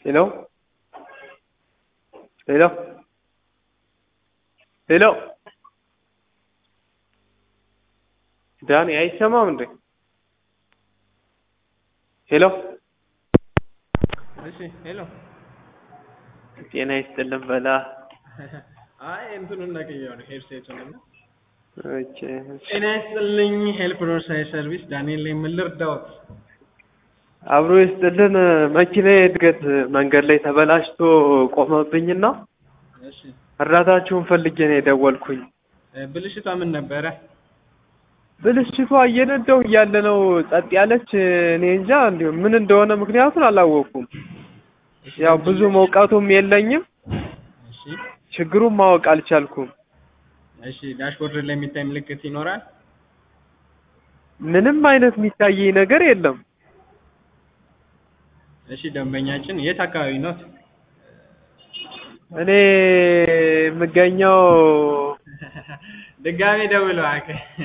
ሄሎ ሄሎ ሄሎ ዳኒ አይሰማም እንዴ? ሄሎ እሺ ሄሎ ጤና ይስጥልን በላ። አይ እንትኑን ነቅዬው ነው ሄድሴቱን እና ኦኬ ጤና ይስጥልኝ ሄልፕ ሮድሳይድ ሰርቪስ ዳንኤል ነኝ ምን ልርዳዎት አብሮ ይስጥልን። መኪናዬ እድገት መንገድ ላይ ተበላሽቶ ቆመብኝና እሺ እርዳታችሁን ፈልጌ ነው የደወልኩኝ። እ ብልሽቷ ምን ነበረ ብልሽቷ እየነዳሁ እያለ ነው ጸጥ ያለች። እኔ እንጃ እንዲሁ ምን እንደሆነ ምክንያቱን አላወቅኩም። ያው ብዙ መውቃቱም የለኝም፣ እሺ ችግሩን ማወቅ አልቻልኩም። እሺ ዳሽቦርድ ላይ የሚታይ ምልክት ይኖራል ምንም አይነት የሚታየኝ ነገር የለም። እሺ ደንበኛችን የት አካባቢ ነው እኔ የምገኘው ድጋሜ ደውለው አከ